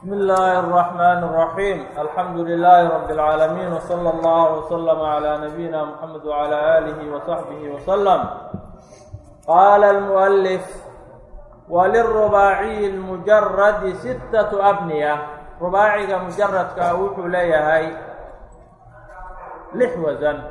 بسم الله الرحمن الرحيم الحمد لله رب العالمين وصلى الله وسلم على نبينا محمد وعلى آله وصحبه وسلم قال المؤلف وللرباعي المجرد ستة أبنية رباعيga مجردka wuxuu leeyahay lix wasan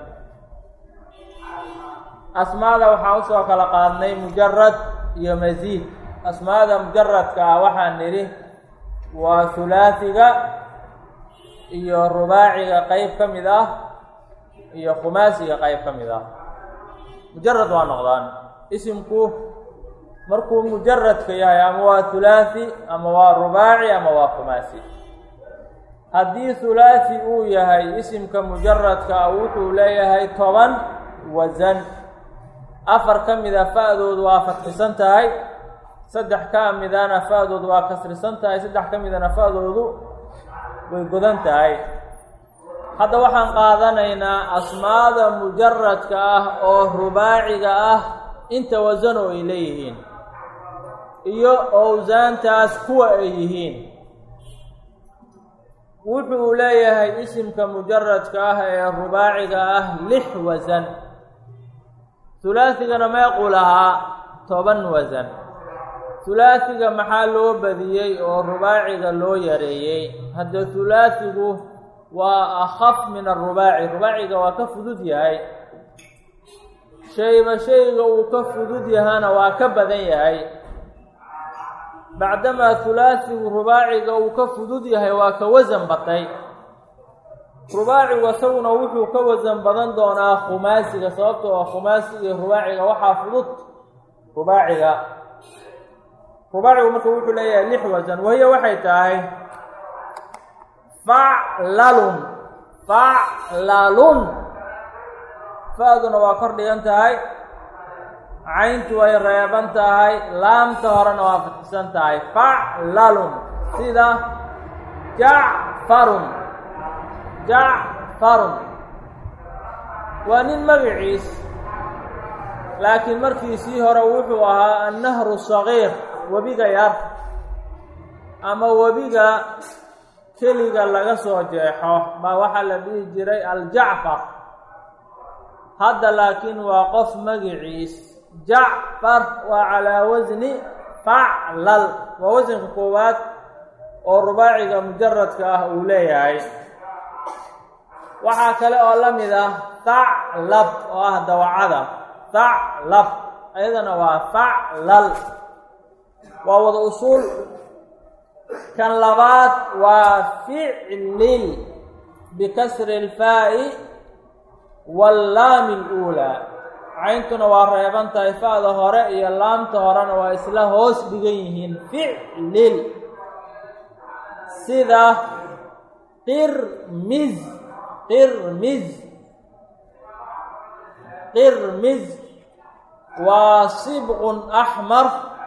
asmaada waxaa usoo kala qaadnay mujarad iyo masiid asmaada mujaradka ah waxaan nidhi waa hulaasiga iyo rubaaciga qeyb ka mid ah iyo khumaasiga qeyb ka mid ah mujarad waa noqdaan isimku markuu mujaradka yahay ama waa hulaasi ama waa rubaaci ama waa khumaasi haddii hulaasi uu yahay isimka mujaradka ah wuxuu leeyahay toban wasan afar ka mida fa-doodu waa fatxisan tahay saddex ka midana fa-doodu waa kasrisan tahay saddex ka midana fa-doodu way godan tahay hadda waxaan qaadanaynaa asmaada mujaradka ah oo rubaaciga ah inta wasano ay leeyihiin iyo owsaantaas kuwa ay yihiin wuxuu leeyahay isimka mujaradka ah ee rubaaciga ah lix wasan hulaasigana meequu lahaa toban wasan hulaasiga maxaa loo badiyey oo rubaaciga loo yareeyey hadda hulaasigu waa akhaf min arubaaci rubaaciga waa ka fudud yahay shayba shayga uu ka fudud yahana waa ka badan yahay bacdamaa hulaasigu rubaaciga uu ka fudud yahay waa ka wasan batay rubaacigu isaguna wuxuu ka wasan badan doonaa khumaasiga sababta oo khumaasiga iyo rubaaciga waxaa fudud rubaaciga rubaacigu marka wuxuu leeyahay lix wasan wahiya waxay tahay faclalun faclalun fa-duna waa kor dhigan tahay cayntu way reeban tahay laamta horena waa fatxisan tahay faclalun sida jacfarun jacfarun waa nin magaciis laakiin markiisii hore wuxuu ahaa annahru sagiir webiga yar ama webiga keliga laga soo jeexo baa waxaa la dhihi jiray aljacfar hadda laakiin waa qof magiciis jacfar waa calaa wasni faclal waa wasanka koowaad oo rubaaciga mujaradka ah uu leeyahay waxaa kale oo la mid ah thaclab oo ah dawacada thaclab ayadana waa faclal waa wada usuul kan labaad waa ficlil bikasri اlfaa'i wallaami اluulaa cayntuna waa reeban tahay fa-da hore iyo laamta horena waa isla hoos dhigan yihiin ficlil sida qirmiz qirmiz qirmiz waa sibqun axmar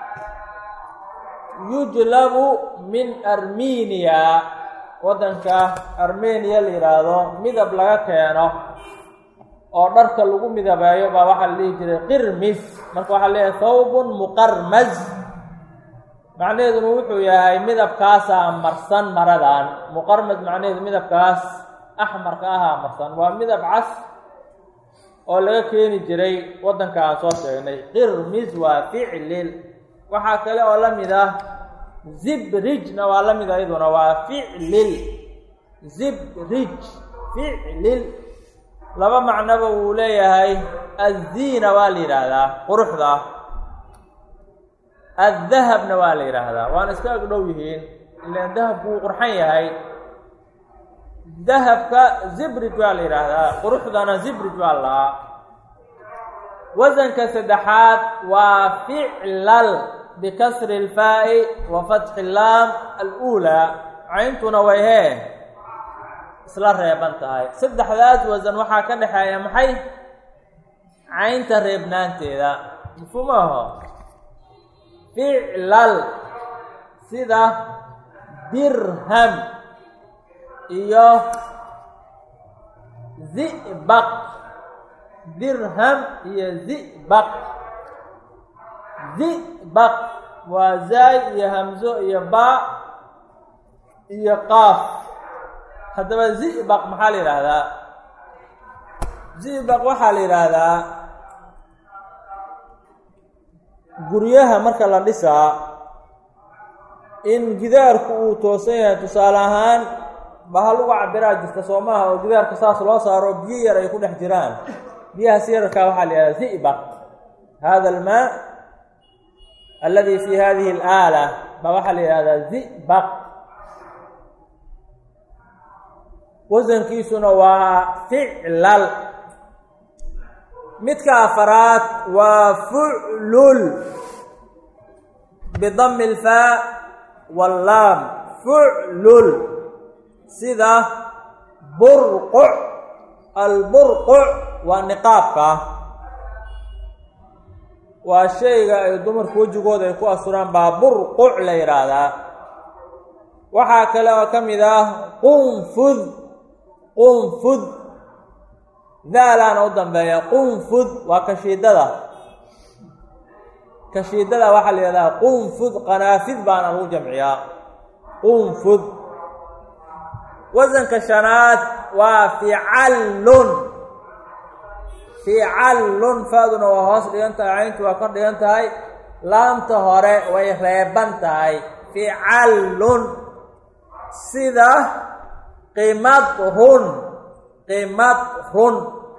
yujlabu min armeniya waddanka armeniya la yidhaahdo midab laga keeno oo dharka lagu midabeeyo baa waxaa la dhihi jiray qirmis marka waxaa leeyahay thawbun muqarmaz macnaheeduna wuxuu yahay midabkaasaa marsan maradan muqarmaz macnaheedu midabkaas axmarka ahaa marsan waa midab cas oo laga keeni jiray waddanka aan soo sheegnay qirmis waa ficlil waxaa kale oo la mid ah zibrijna waa la mid a iyaduna waa ficlil zibrij ficlil laba macnoba wuu leeyahay azziina waa la yidhaahdaa quruxda addahabna waa la yidhaahdaa waana iska ag dhow yihiin ilaan dahabku wuu qurxan yahay dahabka zibrij waa la yidhaahdaa quruxdana zibrij waa lahaa wasanka saddexaad waa ficlal bikasri اlfaa'i wa fatxi laam aluulaa cayntuna way hee isla reeban tahay saddexdaas wasan waxaa ka dhexeeya maxay caynta reebnaanteeda mafhuumaho ficlal sida dirham iyo zibaq dirham iyo zibaq zibaq waa zaay iyo hamzo iyo baa iyo qaaf haddaba zibaq maxaa la yidhaahdaa zibaq waxaa la yidhaahdaa guryaha marka la dhisaa in gidaarku uu toosan yahay tusaale ahaan bahal uga cabiraa jirta soo maaha oo gidaarka saas loo saaro biyo yar ay ku dhex jiraan biyahaas yararkaa waxaa la yidhahdaa zibaq hada almaa aladi fi hadihi alaala baa waxaa la yidhahdaa zibaq wasankiisuna waa ficlal midka afaraad waa fuclul bidami alfaa wallaam fuclul sida burquc alburquc waa niqaabka waa shayga ay dumarku wejigooda ay ku asuraan baa burquc la yidhaahdaa waxaa kale oo ka mid ah qunfud qunfud daalaana u dambeeya qunfud waa kashiidada kashiidada waxaa la yidhahdaa qunfud qanaafid baana lagu jamciyaa qunfud wasanka shanaad waa ficallun ficallun faaduna waa hoos dhigan tahay cayntu waa kor dhigan tahay laamta hore way reeban tahay ficallun sida qimadrun qimadrun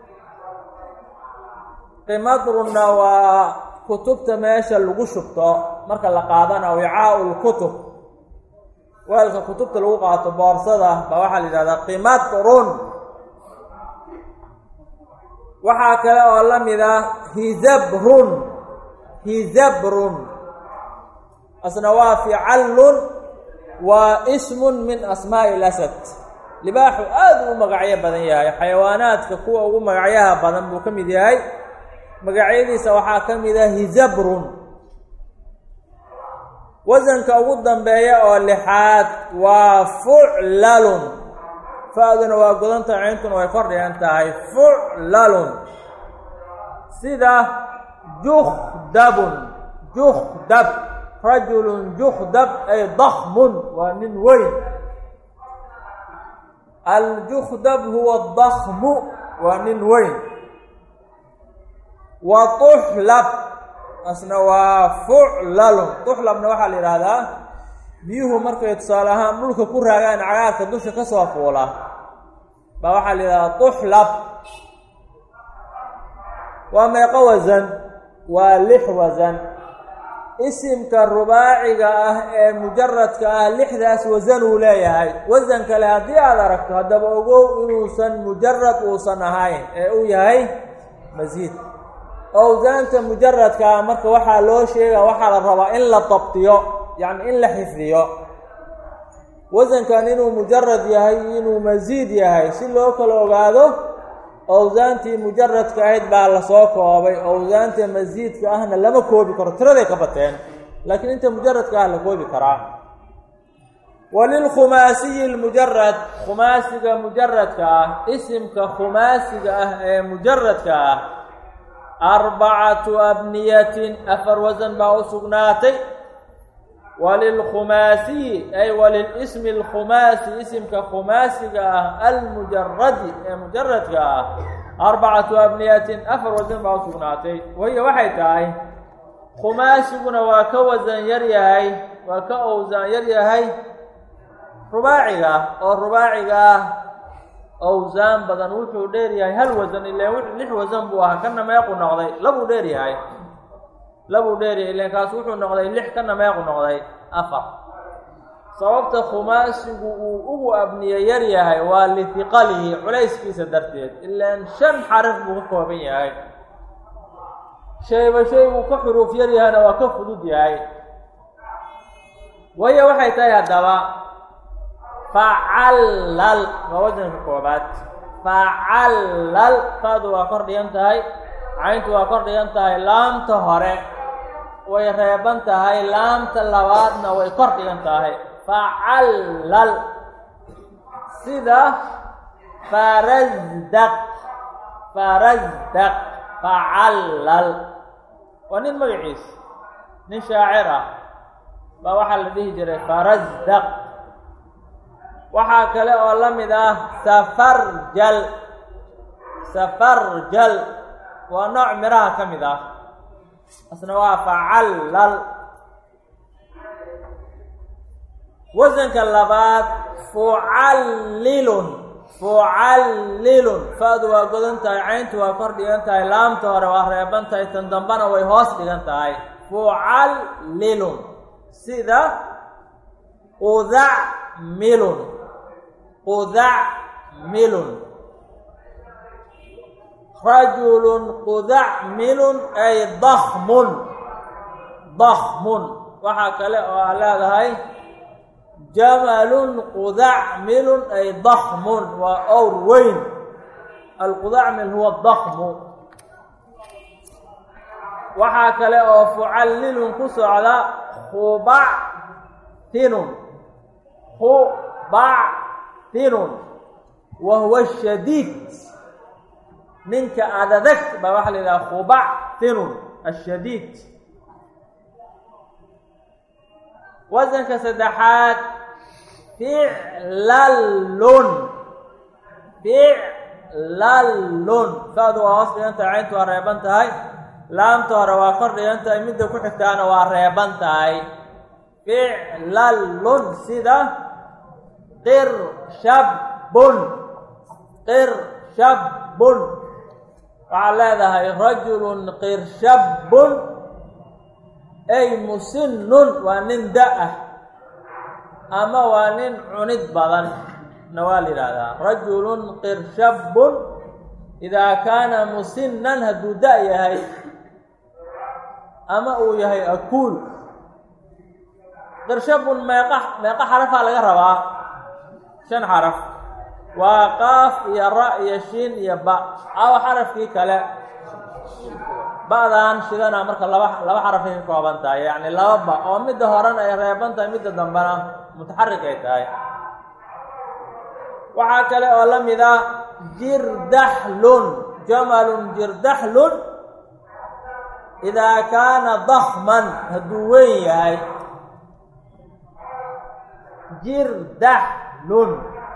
qimadrunna waa kutubta meesha lagu shubto marka la qaadana wicaau lkutub weelka kutubta lagu qaato boorsada baa waxaa la yidhahdaa qimadrun waxaa kale oo la mid ah hizabrun hizabrun asna waa ficallun waa ismun min asmaa'i lasad libaaxu aad u magacyo badan yahay xayawaanaadka kuwa ugu magacyaha badan buu ka mid yahay magacyadiisa waxaa ka mid ah hizabrun wasanka ugu dambeeya oo lixaad waa fuclalun fa-duna waa godanta cayntuna way kor dhigan tahay fuclalun sida jukdabun jukdab rajulun jukdab ay dakmun waa nin weyn aljukdab huwa dakmu waa nin weyn wa tuxlab asna waa fuclalun tuxlabna waxaa la yidhaahdaa biyuhu markay tusaale ahaan dhulka ku raagaan cagaarka dusha ka soo fuula baa waxaa la yidhahdaa tuxlab waa meeqo wasan waa lix wasan isimka rubaaciga ah ee mujaradka ah lixdaas wasan uu leeyahay wasan kale haddii aada aragto haddaba ogow inuusan mujarad uusan ahayn ee uu yahay masiid owsaanta mujaradkaa marka waxaa loo sheega waxaa la rabaa in la dabtiyo yacni in la xifdiyo wasankan inuu mujarad yahay inuu masiid yahay si loo kala ogaado owsaantii mujaradka ahayd baa lasoo koobay owsaanta masiidka ahna lama koobi karo tiraday ka bateen laakiin inta mujaradka ah la koobi karaa walilkhumaasiyi lmujarad khumaasiga mujaradka ah isimka khumaasiga ah ee mujaradka ah arbacatu abniyatin afar wasan baa u sugnaatay walilkhumaasiyi ay walilismi alkhumaasi isimka khumaasiga ah almujaradi ee mujaradka ah arbacatu abniyatin afar wasan baa u sugnaatay wahiya waxay tahay khumaasiguna waa ka wasan yar yahay waa ka owsaan yar yahay rubaaciga oo rubaaciga ah owsaan badan wuxuu dheer yahay hal wasan ilan lix wasan buu ahaa kana meequ noqday labuu dheer yahay labuu dheer yahay ilan kaas wuxuu noqday lix kana meequ noqday afar sababta khumaasigu uu ugu abniye yar yahay waa lihiqalihi culayskiisa darteed ilaan shan xaraf buu ka kooban yahay shayba shay buu ka xuruuf yar yahayna waa ka fudud yahay waya waxay tahay haddaba facallal waa wasanka koobaad facallal faadu waa kor dhigan tahay cayntu waa kor dhigan tahay laamta hore way reeban tahay laamta labaadna way kor dhigan tahay facallal sida farazdaq farazdaq facallal waa nin magaciis nin shaacir ah baa waxaa la dhihi jiray farazdaq waxaa kale oo la mid ah safarjal safarjal waa nooc miraha ka mid ah asna waa facallal wasanka labaad fucallilun fucallilun fa-du waa godan tahay cayntu waa kor dhigan tahay laamta hore waa reeban tahay tan dambana way hoos dhigan tahay fucallilun sida qudacmilun qudacmilun rajulun qudacmilun ay dakmun dakmun waxaa kale oo aa leedahay jamalun qudacmilun ay dakmun waa owr weyn alqudacmil huwa dakmu waxaa kale oo fucallilun ku socda khubactinun khubactinun wa huwa shadiid ninka adadag baa waxaa la yidhaha khubactinun ashadiid wasanka saddexaad ficlallun ficlallun fa-du waa hoos dhigan tahay cayntu waa reeban tahay laamta hore waa kor dhigan tahay midda ku xigtaana waa reeban tahay ficlallun sida qirshabbun qirshabbun waxaa leedahay rajulun qirshabbun ay musinnun waa nin da-ah ama waa nin cunid badan na waa la yidhaahdaa rajulun qirshabbun idaa kaana musinnan hadduu da- yahay ama uu yahay akuul qirshabbun meeqa meeqa xarafaa laga rabaa shan xaraf waa qaaf iyo ra iyo shiin iyo ba awa xarafkii kale ba-dan shidana marka laba laba xarafay ka kooban tahay yacni laba ba oo midda horena ay reeban tahay midda dambena mutaxarik ay tahay waxaa kale oo la mid ah jirdaxlun jamalun jirdaxlun idaa kaana dakman hadduu weyn yahay jirdaxlun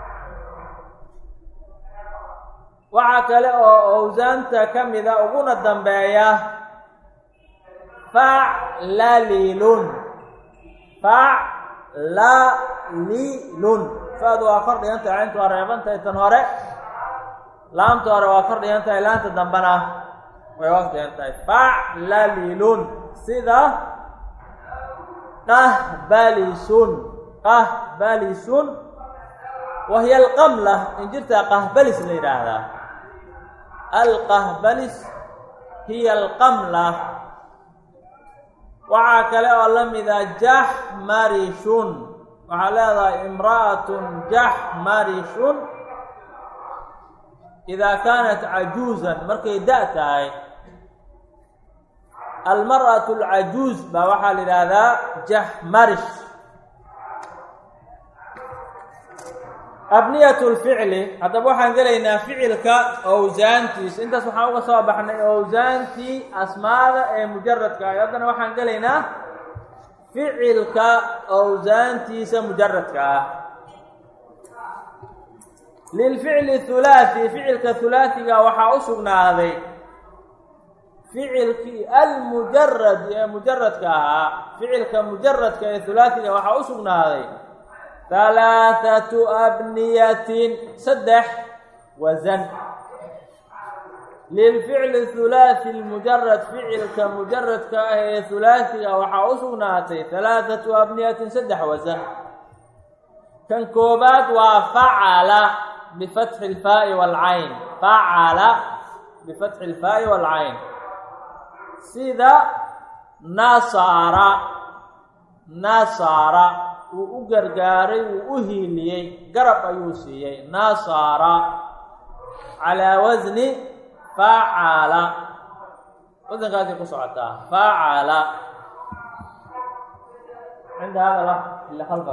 waxaa kale oo owsaanta ka mida uguna dambeeya faclalilun faclalilun fa-du waa kor dhigan tahay cayntu waa reeban tahay tan hore laamta hore waa kor dhigan tahay laanta dambena way hoos dhigan tahay faclalilun sida qahbalisun qahbalisun wahiya alqamla injirtaa qahbalis la yidhaahdaa alqahbalis hiya alqamla waxaa kale oo la mida jaxmarishun waxaa leedahay imra'atun jaxmarishun idaa kaanat cajuuzan markay da- tahay almar'atu alcajuuz baa waxaa la yidhaahdaa jaxmarish abniyat lficli haddaba waxaan gelaynaa ficilka owsaantiisa intaas waxaan uga soo baxnay owsaantii asmaada ee mujaradka ah haddana waxaan gelaynaa ficilka owsaantiisa mujaradka ah lilficli hulaathi ficilka hulaathiga waxaa u sugnaaday ficilkii almujarad ee mujaradka ahaa ficilka mujaradka ee hulaathiga waxaa u sugnaaday halaathatu abniyatin saddex wasan lilficli hulaathi lmujarad ficilka mujaradka ah ee hulaathiga waxaa u sugnaatay halaathatu abniyatin saddex wasan kan koobaad waa facala bifatxi ilfaa'i waalcayn facala bifatxi ilfaa'i waalcayn sida nasaara nasaara wuu u gargaaray wuu u hiiliyey garab ayuu siiyey nasaara calaa wasni facala wasankaasay ku socotaa facala cinda hada ila halka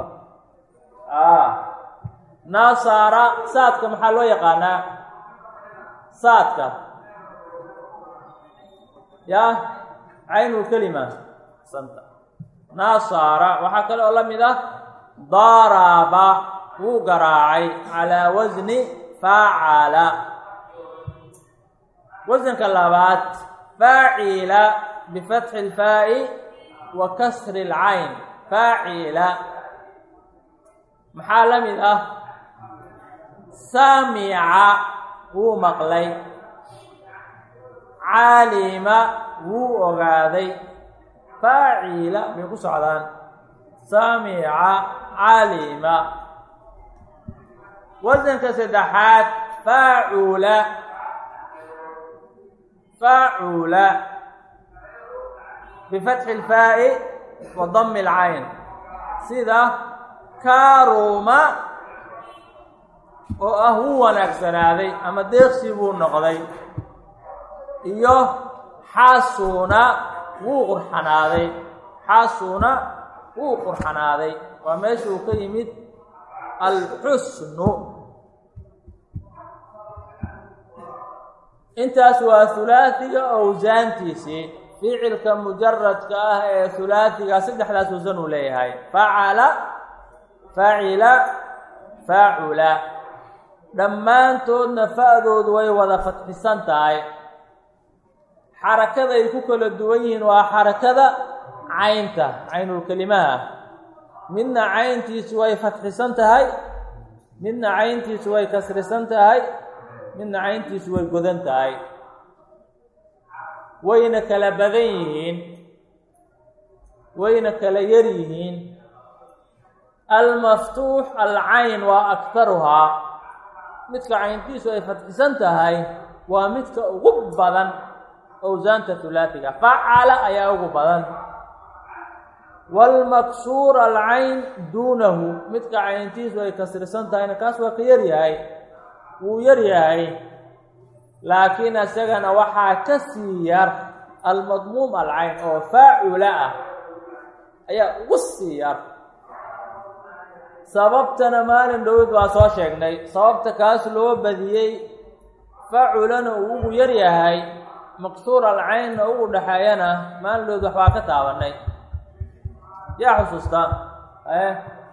nasaara saadka maxaa loo yaqaanaa saadka ya caynulkelima santa nasaara waxaa kale oo la mid ah daraba wuu garaacay calaa wasni faacala wasanka labaad faacila bifatxi اlfaa'i wa kasri اlcayn faacila maxaa la mid ah samica wuu maqlay caalima wuu ogaaday faacila bay ku socdaan samica calima wasanka saddexaad faacula faacula bifatxi اlfaa'i wa dami اlcayn sida kaaruma oo ah wuu wanaagsanaaday ama deeqsi buu noqday iyo xaasuna wuu qurxanaaday xaasuna wuu qurxanaaday waa meesha uu ka yimid alxusnu intaas waa hulaasiga owsaantiisii ficilka mujaradka ah ee hulaasiga saddexdaas wasan uu leeyahay facala facila faacula dhammaantoodna fa-doodu way wada fatxisan tahay xarakada ay ku kala duwan yihiin waa xarakada caynta caynulkelimaha midna cayntiisu way fatxisan tahay midna cayntiisu way kasrisan tahay midna cayntiisu way godan tahay wayna kala badan yihiin wayna kala yar yihiin almaftuux alcayn waa aktaruhaa midka cayntiisu ay fatxisan tahay waa midka ugu badan owsaanta hulaasiga facala ayaa ugu badan waalmaksuur alcayn duunahu midka cayntiisu ay kasrisan tahayna kaas waa ka yaryahay wuu yaryahay laakiin isagana waxaa ka sii yar almadmuum alcayn oo faacula ah ayaa ugu sii yar sababtana maalin dhowid waa soo sheegnay sababta kaas loo badiyey faculana uu ugu yar yahay maqsuur alcaynna ugu dhexeeyana maalin dhowid waxbaa ka taabanay yaa xusuusta e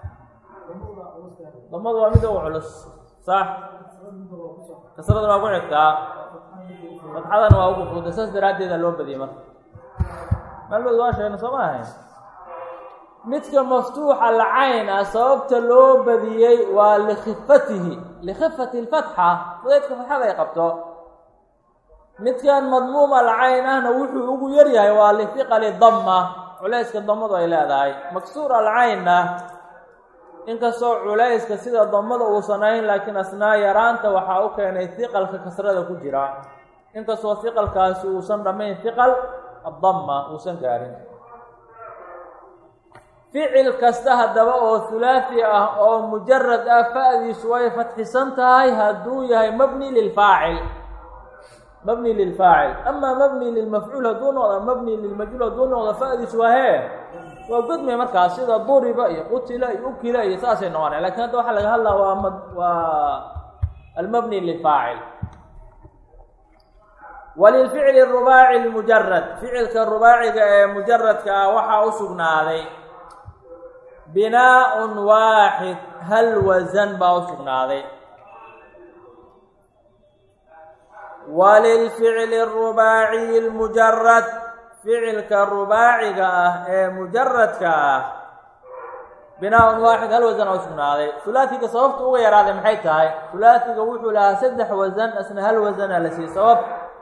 damadu waa mid ugu culus sax kasradana waa ku xigtaa fatxadana waa ugu fuuda saas daraaddeeda loo badiyey marka maalin dhowid waa sheegna soo ma ahayn midka maftuuxa alcayn ah sababta loo badiyey waa likhifatihi likhifati lfatxa fudeedka fatxada ay qabto midkan madmuum alcayn ahna wuxuu ugu yaryahay waa lihiqali damma culayska damadu ay leedahay maksuur alcaynna inkastoo culayska sida damada uusan ahayn laakiin asnaa yaraanta waxaa u keenay hiqalka kasrada ku jira inkastoo hiqalkaasi uusan dhammayn hiqal addamma uusan gaarin ficil kasta haddaba oo hulaasi ah oo mujarad ah fa-diisu way fatxisan tahay hadduu yahay mabni lilfaacil mabni lilfaacil amaa mabni lilmafcuul hadduu noqda mabni lilmajhuul hadduu noqda fa-diisu waa hee waa godmay markaas sida duriba iyo qutila iyo ukila iyo saasay noqonay lakin hadda waxaa laga hadlaa waa m waa almabni lilfaacil walilficli rubaaci lmujarad ficilka rubaaciga ee mujaradka ah waxaa u sugnaaday binaa-un waaxid hal wasan baa u sugnaaday walilficli arubaaciyi lmujarad ficilka rubaaciga ah ee mujaradka ah binaa-un waaxid hal wasan aa u sugnaaday hulaasiga sababta uga yaraaday maxay tahay hulaasiga wuxuu lahaa saddex wasan isna hal wasana la siiyey sabab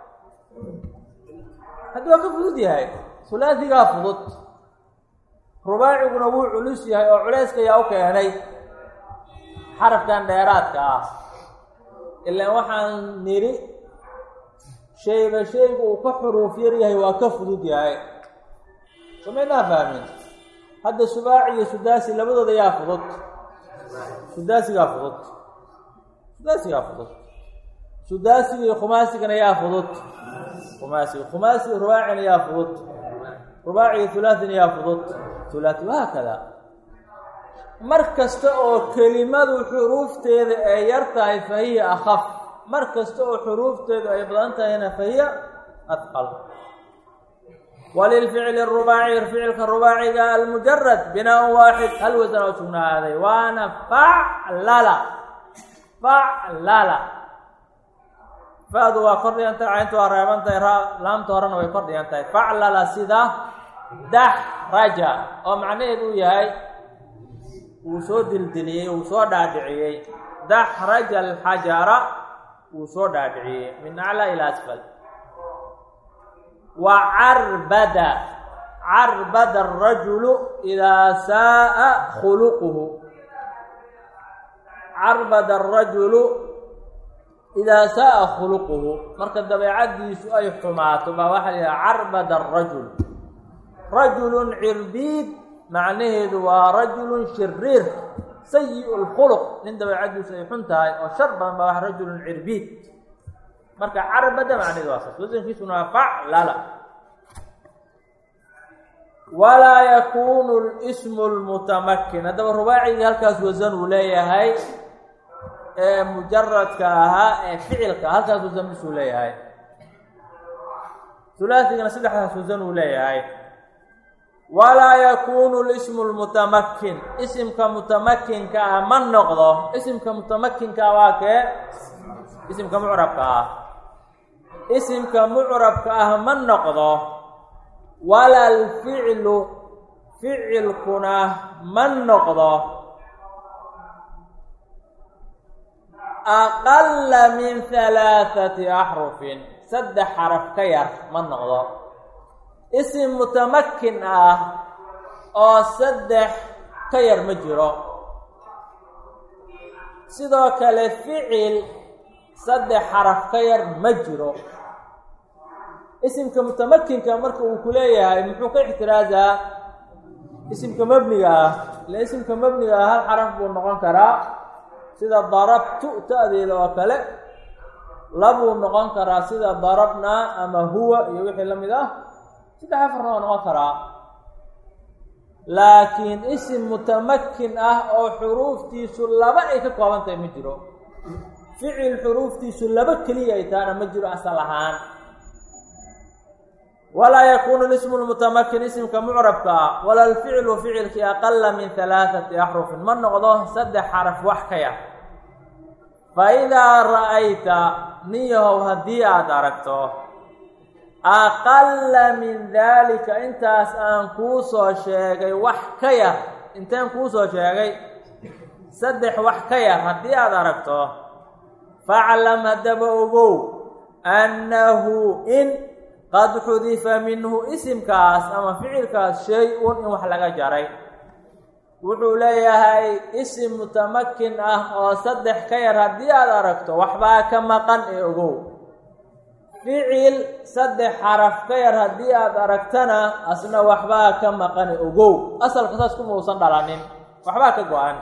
haddi waa ka fudud yahay hulaasigaa fudud rubaaciguna wuu culus yahay oo culayska ayaa u keenay xarafkan dheeraadka ah ilaan waxaan nidhi shayba shaygu uu ka xuruuf yar yahay waa ka fudud yahay samaynaa fahmin hadda subaaci iyo sudaasi labadooda yaa fudud sudaasigaa fudud sudaasigaa fudud sudaasiga iyo khumaasigana yaa fudud khumaasiga khumaasiga rubaacina yaa fudud rubaaciga hulaathina yaa fudud hulaati wahaakada mar kasta oo kelimadu xuruufteeda ay yar tahay fa hiya akhaf mar kasta oo xuruufteedu ay badan tahayna fa hiya adqal walilficli arubaaci ficilka rubaaciga almujarad binaa waaxid hal wasan oo sugnaaday waana faclala faclala fa-du waa kor dhigan tahay cayntu waa reeban tahay ra laamta horena way kor dhigan tahay faclala sida daxraja oo macnaheedu uu yahay wuu soo dildiliyey wuu soo dhaadhiciyey daxraja alxajara wuu soo dhaadhiciyey min aclaa ila asfal wa carbada carbada arajulu idaa saaa khuluquhu carbada arajulu idaa saaa khuluquhu marka dabeecaddiisu ay xumaato baa waxaa la yidhaha carbada arajul rajulun cirbiid macnaheedu waa rajulun shiriir sayi lkhuluq nin dabeecaddiisu ay xun tahay oo shar badan baa waa rajulun cirbiid marka carbada macnaheedu waa saas wasankiisuna waa faclala walaa yakunu lismu lmutamakin haddaba rubaacigii halkaas wasan uu leeyahay ee mujaradka ahaa ee ficilka halkaas wasan bisuu leeyahay hulaasigana saddexdaas wasan uu leeyahay walaa yakunu lismu lmutamakin isimka mutamakinka ah ma noqdo isimka mutamakinka ah waa kee isimka mucrabka ah isimka mucrabka ah ma noqdo wala alficlu ficilkuna ma noqdo aqala min halaathati axrufin saddex xaraf ka yar ma noqdo isim mutamakin ah oo saddex ka yar ma jiro sidoo kale ficil saddex xaraf ka yar ma jiro isimka mutamakinka marka uu ku leeyahay muxuu ka ixtiraasaa isimka mebniga ah ila isimka mebniga ah hal xaraf buu noqon karaa sida darabtu ta-deeda oo kale labuu noqon karaa sida darabnaa ama huwa iyo wixii la mid ah saddex afarna waa noqon karaa laakiin isim mutamakin ah oo xuruuftiisu laba ay ka kooban tahay ma jiro ficil xuruuftiisu laba keliya ay tahana ma jiro asal ahaan walaa yakunu lismu lmutamakin isimka mucrabka ah wala alficlu ficilkii aqala min halaathati axrufin ma noqdo saddex xaraf wax ka yar fa idaa ra'ayta niyahow haddii aada aragto aqala min daalika intaas aan kuu soo sheegay wax ka yar inteen kuu soo sheegay saddex wax ka yar haddii aada aragto faclam haddaba ogow annahu in qad xudifa minhu isimkaas ama ficilkaas shay-un in wax laga jaray wuxuu leeyahay isim mutamakin ah oo saddex ka yar haddii aada aragto waxbaa ka maqan ee ogow ficil saddex xaraf ka yar haddii aada aragtana asna waxbaa ka maqan ee ogow asalka saas kuma uusan dhalanin waxbaa ka go-an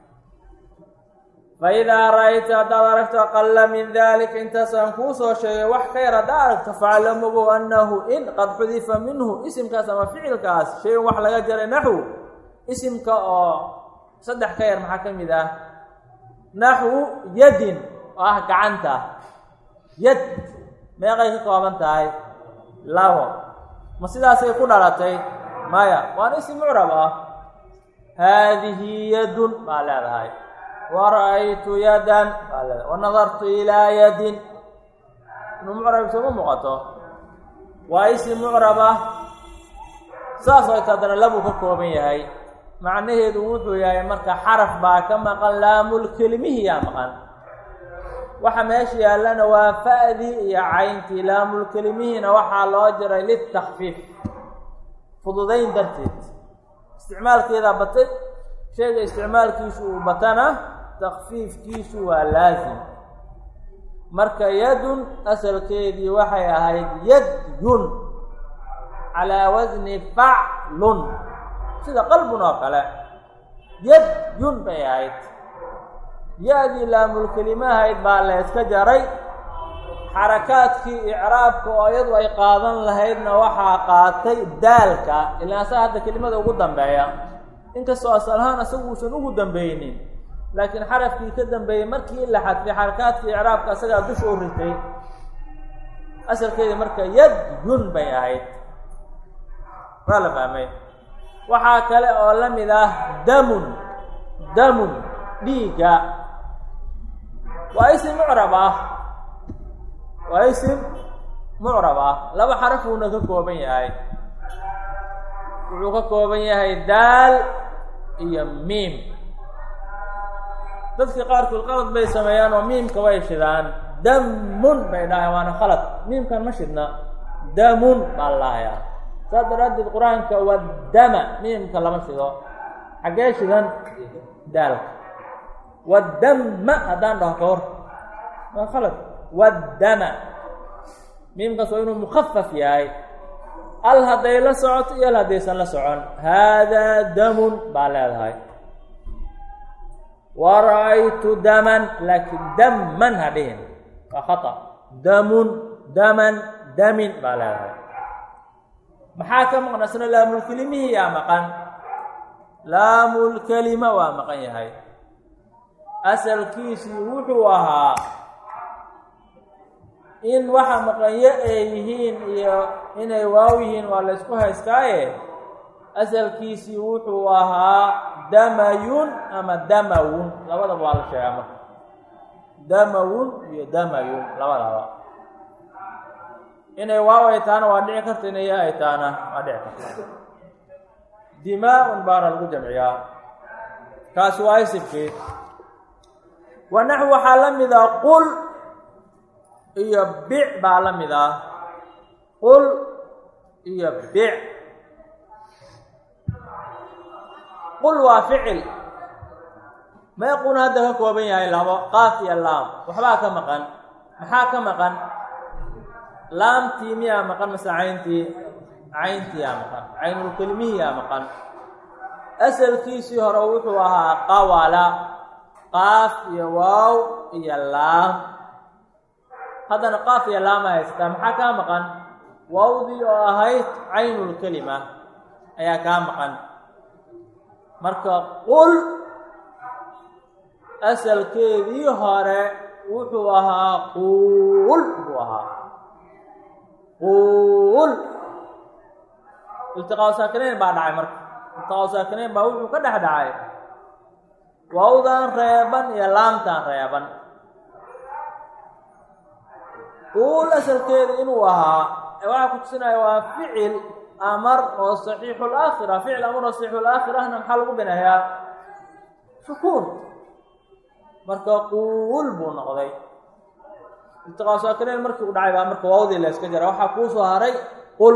fa idaa ra-ayta haddaad aragto aqala min dalika intaasaan kuu soo sheegay wax ka yar haddaad aragto faclam ogow annahu in qad xudifa minhu isimkaas ama ficilkaas shay-un wax laga jaray naxw isimka oo saddex ka yar maxaa ka mid ah naxwu yadin oo ah gacanta yad meeqay ka kooban tahay labo ma sidaasay ku dhalatay maya waana isim mucrab ah haadihi yadun baa leedahay wa ra-aytu yadan baa leedahay wa nadartu ilaa yadin inuu mucrab isuma muuqato waa isim mucrab ah saas oo ta haddana labuu ka kooban yahay macnaheedu wuxuu yahay marka xaraf baa ka maqan laamulkelimihiyaa maqan waxa meesha yaallana waa fa'dii iyo cayntii laamulkelimihiina waxaa loo jiray litakfiif fududayn darteed isticmaalkeedaa batay shayga isticmaalkiisu uu batana takfiifkiisu waa laasim marka yadun asalkeedii waxay ahayd yadyun calaa wasni faclun sida qalbun oo kale yadyun bay ahayd ya-dii laamulkelime ahayd baa la yska jaray xarakaadkii icraabka oo iyadu ay qaadan lahaydna waxaa qaatay daalka ilaa asaga hadda kelimada ugu dambeeya inkastoo asal ahaan asagu uusan ugu dambeynin laakiin xarafkii ka dambeeyey markii la xadfay xarakaadkii icraabka asagaa dusha u ritay asalkeedii marka yadyun bay ahayd waa la fahmay waxaa kale oo la mid ah damun damun dhiigga waa isim mucrab ah waa isim mucrab ah laba xarafuuna ka kooban yahay wuxuu ka kooban yahay daal iyo miim dadka qaarkood qalad bay sameeyaan oo miimka way shidaan damun bay dhahayan waana khalad miimkan ma shidna damun baa lahayaa saas daraaddeed qur-aanka waddama miimka lama shido xaggee shidan daalka waddama haddaan dhaho ka hor waa khalad waddama miimkaas waa inuu mukafaf yahay al hadday la socoto iyo al haddaysan la socon haadaa damun baa leedahay wa ra'aytu daman laakiin daman ha dhihin waa khata damun daman damin baa leedahay maxaa ka maqan isna laamulkelimihii yaa maqan laamulkelima waa maqan yahay asalkiisii wuxuu ahaa in waxa maqanyo ay yihiin iyo inay waaw yihiin waa la ysku haystaaye asalkiisii wuxuu ahaa damayun ama damawun labadaba waa la sheegaa marka damawun iyo damayun labadaba inay waaw ay taana waa dhici karta inay ya ay taana waa dhici karta dimaa-un baana lagu jamciyaa kaasi waa isibkii wa naxw waxaa la mid ah qul iyo bic baa la mid ah qul iyo bic qul waa ficil meequna hadda ka kooban yahay labo qaaf iyo laam waxbaa ka maqan maxaa ka maqan laamtii miyaa maqan mase cayntii cayntii yaa maqan caynulkelimihii yaa maqan asalkiisii hore wuxuu ahaa qawala qaaf iyo waaw iyo laam haddana qaaf iyo laama haysataa maxaa kaa maqan waawdii oo ahayd caynulkelima ayaa kaa maqan marka qul asalkeedii hore wuxuu ahaa quul buu ahaa quul iltiqaa saakinayn baa dhacay marka iltiqaa saakinayn baa wuxuu ka dhex dhacay waawdan reeban iyo laamtan reeban quul asalkeeda inuu ahaa waxaa ku tusinaya waa ficil amar oo saxiixu laakhira ficil amar oo saxiixu laakhirahna maxaa lagu binayaa shukuur marka quul buu noqday iltiqaa saakinayn markii u dhacay baa marka waawdii la yska jara waxaa kuu soo haray qul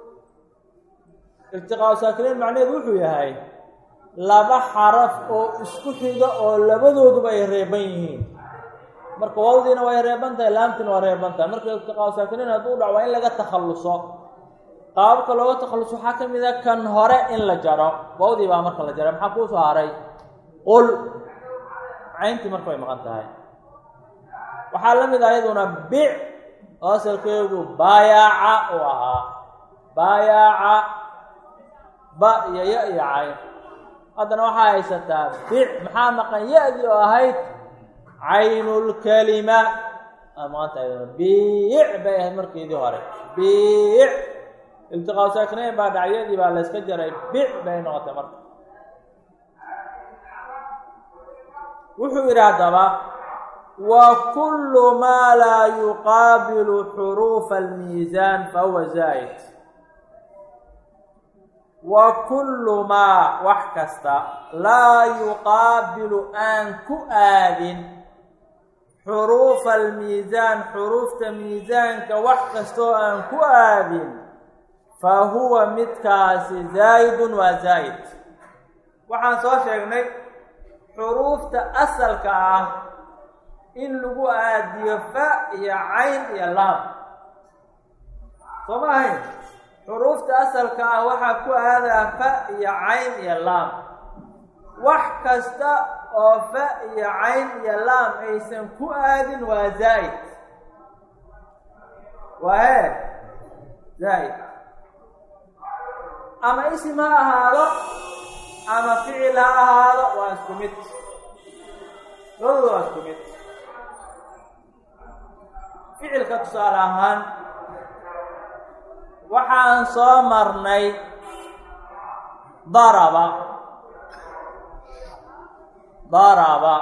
iltiqaa saakinayn macnaheedu wuxuu yahay laba xaraf oo isku xiga oo labadooduba ay reeban yihiin marka waawdiina way reeban tahay laamtiina waa reeban tahay marka iltiqaa saakinayn hadduu dhac waa in laga takhalluso qaababka looga takhalluso waxaa ka mid a kan hore in la jaro waawdii baa marka la jaray maxaa kuu soo haray qul cayntii marka way maqan tahay waxaa la mid ah iyaduna bic oo asalkeedu baayaaca uu ahaa baayaaca ba iyo ya iyo cayn haddana waxaa haysataa bic maxaa maqan ya-dii oo ahayd caynulkelima aa maqan tahay iyaduna biic bay ahayd markeedii hore biic iltiqaa saakinayn baa dhacyadii baa layska jaray bic bay noqotay marka wuxuu yidhi haddaba wa kullu maa laa yuqaabilu xuruufa almiisaan fahuwa zaa'id wa kullu maa wax kasta laa yuqaabilu aan ku aadin xuruufa almiisaan xuruufta miisaanka wax kastoo aan ku aadin fa huwa midkaasi zaa'idun waa zaa'id waxaan soo sheegnay xuruufta asalka ah in lagu aadiyo fa iyo cayn iyo laam soo ma ahayn xuruufta asalka ah waxaa ku aadaa fa iyo cayn iyo laam wax kasta oo fa iyo cayn iyo laam aysan ku aadin waa zaa'id waa hee zaa'id ama isim ha ahaado ama ficil ha ahaado waa isku mid labadooda waa isku mid ficilka tusaale ahaan waxaan soo marnay daraba daraba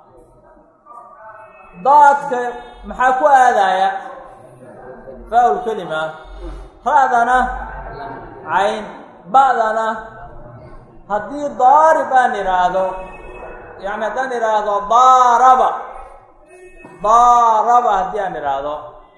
daadka maxaa ku aadaya faa lkelima ra-dana cayn ba-dana haddii daarib aan idhaahdo yani haddaan idhaahdo daaraba daaraba haddii aan idhaahdo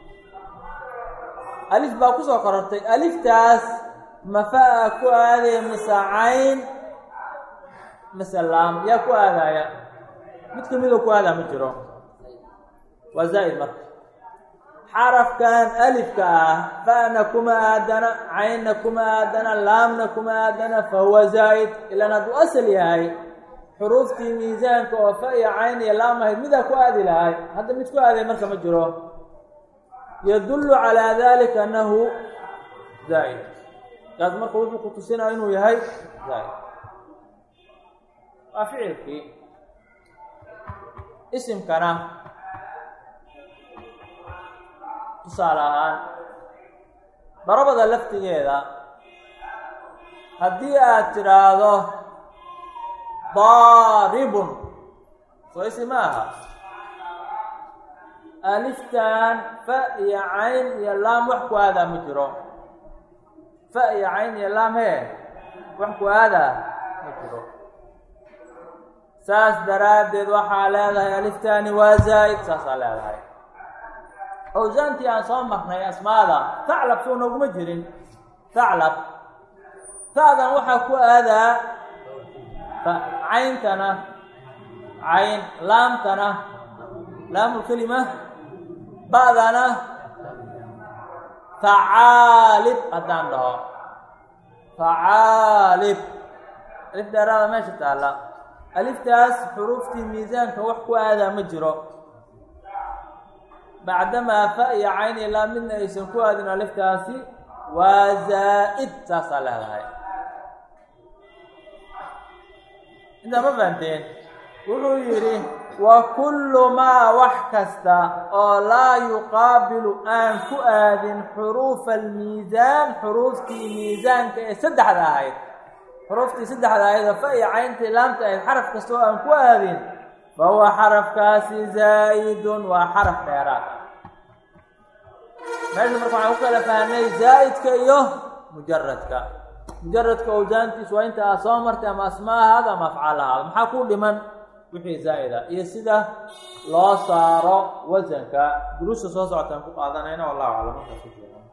alif baa kusoo korortay aliftaas mafaa ku aadaya mise cayn mise laam yaa ku aadaya mid kamidoo ku aadaa ma jiro waa zaa'id marka xarafkan alifka ah fa'na kuma aadana caynna kuma aadana laamna kuma aadana fa huwa zaa'id ilaan hadduu asal yahay xuruuftii miisaanka oo fa iyo cayn iyo laam ahayd midaa ku aadi lahay hadda mid ku aaday marka ma jiro yadullu calaa dalika annahu zaa'id kaas marka wuxuu ku tusinaya inuu yahay zaa'id waa ficilkii isimkana tusaale ahaan darabada laftigeeda haddii aad tidhaahdo daaribun soo isi ma aha aliftan fa iyo cayn iyo laam wax ku aadaa ma jiro fa iyo cayn iyo laam hee wax ku aadaa ma jiro saas daraaddeed waxaa leedahay aliftani waa zaa'id saasaa leedahay awsaantii aan soo marnay asmaada taclab soo nooguma jirin taclab ta'dan waxaa ku aadaa cayntana cayn laamtana laamulkelima ba'dana facaalib haddaan dhaho facaalib alif dheeraada meesha taalla aliftaas xuruuftii miisaanka wax ku aadaa ma jiro bacdamaa fa iyo cayn iyo laa midna aysan ku aadin aliftaasi waa zaa'id saasaa leedahay intaa ma fahanteen wuxuu yidhi wa kullu maa wax kasta oo laa yuqaabilu aan ku aadin xuruufa almiisaan xuruuftii miisaanka ee saddexda ahayd xuruuftii saddexda ahayd oo fa iyo cayntii laamta ahayd xaraf kasta oo aan ku aadin fa huwa xarafkaasi zaa'idun waa xaraf dheeraad meesha marka waxaan ku kala fahnay zaa'idka iyo mujaradka mujaradka owsaantiisu waa inta aad soo martay ama asmaahaada ama afcaalahaada maxaa ku dhiman wixii zaa'ida iyo sida loo saaro wasanka duruusta soo socotaan ku qaadanayna wallahu aclam markaas ku jooga